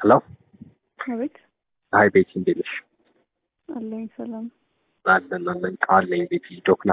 ሄሎ አቤት አይ ቤቲ እንዴት ነሽ? አለኝ ሰላም አለን አለን ቃል ነኝ ቤቲ ዶክና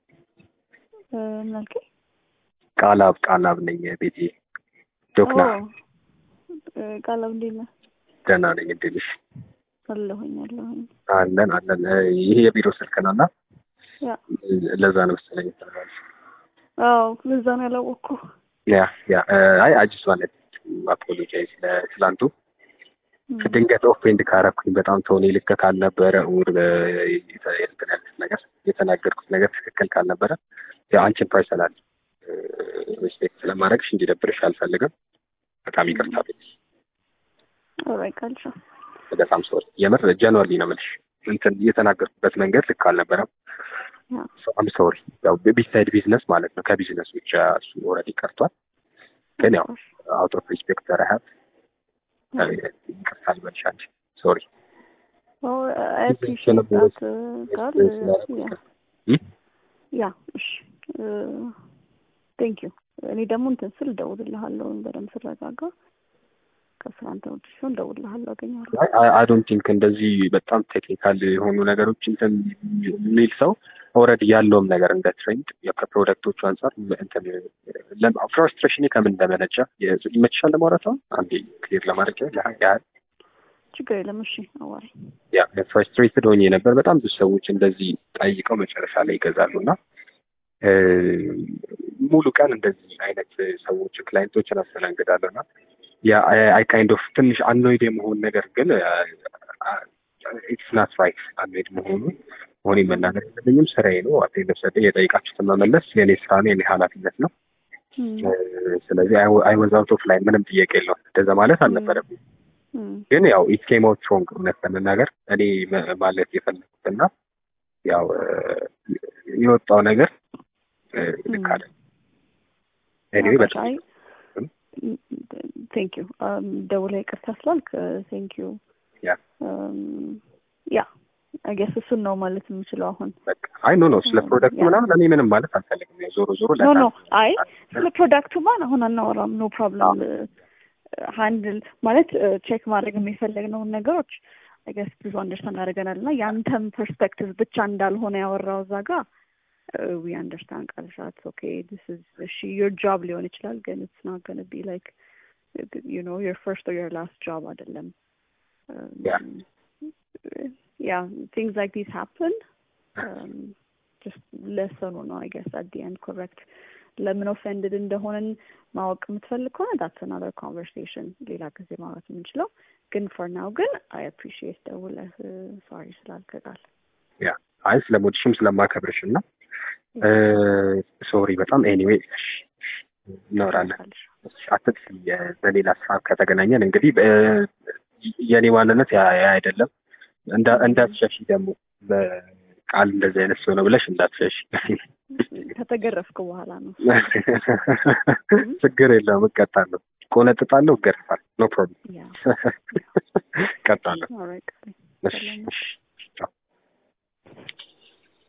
እ፣ ምን አልከኝ? ቃላብ ቃላብ ነኝ ቤቲ ዶክና ኦ፣ እ፣ ቃላም እንዴት ነህ? ደህና ነኝ እንዴት ነሽ? አለሁኝ አለሁኝ። አለን አለን እ፣ ይሄ የቢሮ ስልክ ነው እና ያ ለዛ ነው መሰለኝ ተባለ አዎ፣ ለዛ ነው ያላወቅኩ። ያ ያ እ፣ አይ አጅስ ማለት አፖሎጃይዝ ለትላንቱ እም፣ ድንገት ኦፌንድ ካረኩኝ በጣም ተሆኔ ልክ ካልነበረ ውር እንትን ያልኩት ነገር የተናገርኩት ነገር ትክክል ካልነበረ ያው አንቺን ፐርሰናል ሪስፔክት ስለማድረግሽ እንዲደብርሽ አልፈልግም። በጣም ይቅርታ ቤት ኦልራይት ቃልሻ በጣም ሶሪ የምር ጀንዋሊ ነው የምልሽ እንትን የተናገርኩበት መንገድ ልክ አልነበረም። ያ አም ሶሪ ያው ቢሳይድ ቢዝነስ ማለት ነው ከቢዝነስ ብቻ እሱ ኦልሬዲ ቀርቷል። ግን ያው አውት ኦፍ ሪስፔክት ረሀብ ይቅርታ ልበልሽ አንቺ ሶሪ አይ አፕሪሺየት ዳት ቃል ያ ያ እሺ ቴንክ ዩ እኔ ደግሞ እንትን ስል እደውልልሃለሁ በደንብ ስረጋጋ ከስራ እንትን ውጭ ሲሆን እደውልልሃለሁ አገኘዋለሁ አይ ዶንት ቲንክ እንደዚህ በጣም ቴክኒካል የሆኑ ነገሮች እንትን የሚል ሰው ኦልሬዲ ያለውም ነገር እንደ ትሬንድ ከፕሮደክቶቹ አንጻር እንትን ፍራስትሬሽን ከምን እንደመነጨ ይመችሻል ለማውራት አሁን አንዴ ክሊር ለማድረግ ያህል ችግር የለም እሺ አዋሪ ያ ፍራስትሬትድ ሆኜ ነበር። በጣም ብዙ ሰዎች እንደዚህ ጠይቀው መጨረሻ ላይ ይገዛሉ እና እ፣ ሙሉ ቀን እንደዚህ አይነት ሰዎች ክላይንቶችን አስተናግዳለሁ እና አይ ካይንድ ኦፍ ትንሽ አኖይድ የመሆን ነገር ግን ኢትስ ናት ራይት አኖይድ መሆኑ መሆኔን መናገር የለብኝም። ስራዬ ነው። አቴ ለብሰደ የጠይቃችሁትን መመለስ የኔ ስራ ነው፣ የኔ ኃላፊነት ነው። እም፣ እ፣ ስለዚህ አይ ወዝ አውት ኦፍ ላይን ምንም ጥያቄ የለውም። እንደዛ ማለት አልነበረብኝ። እም፣ ግን ያው ኢት ኬም አውት ሮንግ እውነት ለመናገር እኔ መ- ማለት የፈለኩትና ያው እ፣ የወጣው ነገር እ፣ ልክ አለ። ኤኒዌይ በጣም አይ ቴንክ ዩ ደውለህ ይቅርታ ስላልክ ቴንክ ዩ ያ ያ አይ ጌስ እሱን ነው ማለት የምችለው አሁን በቃ አይ ኖ ኖ ስለ ፕሮዳክቱ ያ። ምናምን እኔ ምንም ማለት አልፈልግም። ያው ዞሮ ዞሮ ኖ ኖ ለካ- አይ ስለ ፕሮዳክቱ ማን አሁን አናወራም። ኖ ፕሮብለም ሃንድል ማለት ቼክ ማድረግ የሚፈለግነውን ነገሮች አይ ጌስ ብዙ አንደርስታንድ አድርገናል እና የአንተም ፐርስፔክቲቭ ብቻ እንዳልሆነ ያወራው እዛ ጋ ዊ አንደርስታንድ ቃልሻት ኦኬ ዲስ ኢዝ እሺ ዮር ጆብ ሊሆን ይችላል ግን ኢትስ ናት ገነ ቢ ላይክ ዩ ኖ ዮር ፈርስት ኦር ዮር ላስት ጆብ አይደለም Yeah. ያ ቲንግስ ላይክ ዲስ ሃፕን ጀስት ለሰኑ ነው አይ ጌስ አት ዲ ኤንድ ኮሬክት ለምን ኦፌንድድ እንደሆነን ማወቅ የምትፈልግ ከሆነ ዳትስ አናዘር ኮንቨርሴሽን ሌላ ጊዜ ማውራት የምንችለው ግን ፎር ናው ግን አይ አፕሪሺየት ደውለህ ሶሪ ስላልክ ቃል ያ አይ ስለሞድሽም ስለማከብርሽ እና ሶሪ በጣም ኤኒዌይ እናወራለን። አትጥፊ። የ- በሌላ ስራ ከተገናኘን እንግዲህ በ- የኔ ማንነት ያ ያ አይደለም። እንዳ- እንዳትሸሺ ደግሞ በቃል እንደዚህ አይነት ሰው ነው ብለሽ እንዳትሸሺ። ከተገረፍክ በኋላ ነው ችግር የለውም እቀጣለሁ፣ ቆነጥጣለሁ፣ እገርፋለሁ። ኖ ፕሮብለም ያ እቀጣለሁ። ኦልራይት እሺ፣ እሺ።